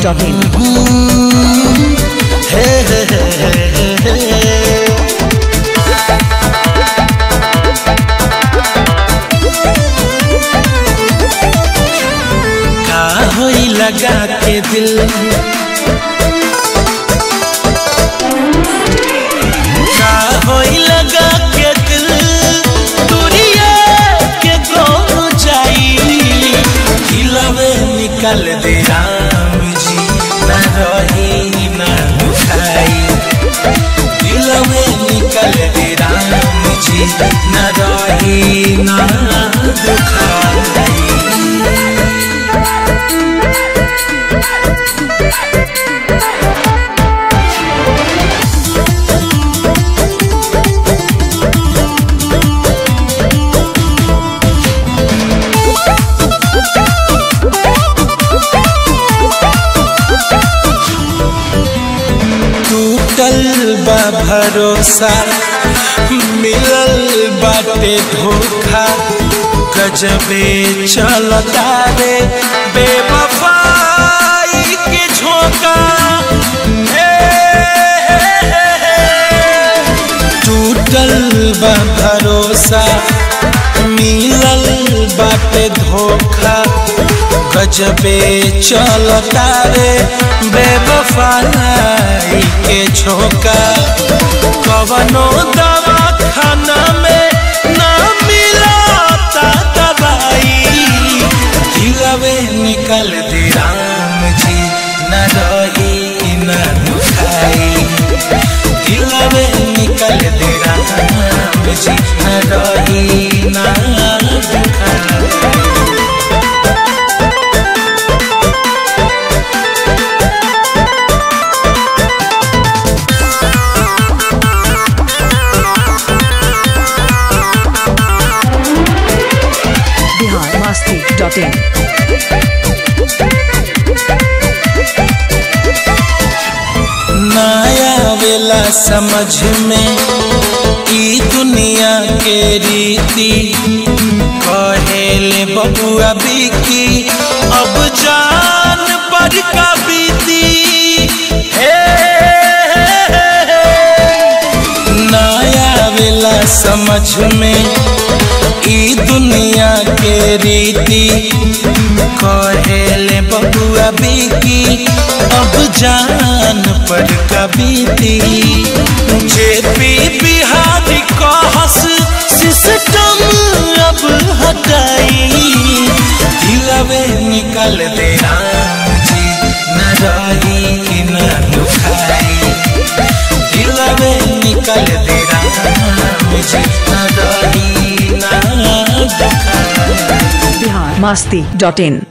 biharmasti.in. का होई लगा के दिल का होई लगा के दिल दुनिया के कौन जाई दिलवे निकल दे राम जी न रही न दुखाई दिलवे निकल दे राम जी न रही न दुखाई टूटल बा भरोसा मिलल बाटे धोखा गजबे चलता रे बेवफाई के झोंका हे, हे, हे, हे। टूटल बा भरोसा मिलल बाटे धोखा गजबे चलता रे बेवफाई के झोंका कवनो दवा खाना में ना मिलता दवाई दिलवे निकल दे राम जी न रही न दुखाई दिलवे निकल दे राम जी न रही न दुखाई biharmasti.in. नया वेला समझ में ई दुनिया के रीति कहेले बबुआ बिकी अब जान पर का बीती हे, हे, हे। नया वेला समझ में ई दुनिया के रीति कहेले बबुआ बिकी अब जान पर कबीती जेपी बिहारी कहस सिस्टम अब हटाई दिलवे निकल दे राम जी न रही न दुखाई दिलवे निकल दे राम जी न रही न दुखाई biharmasti.in.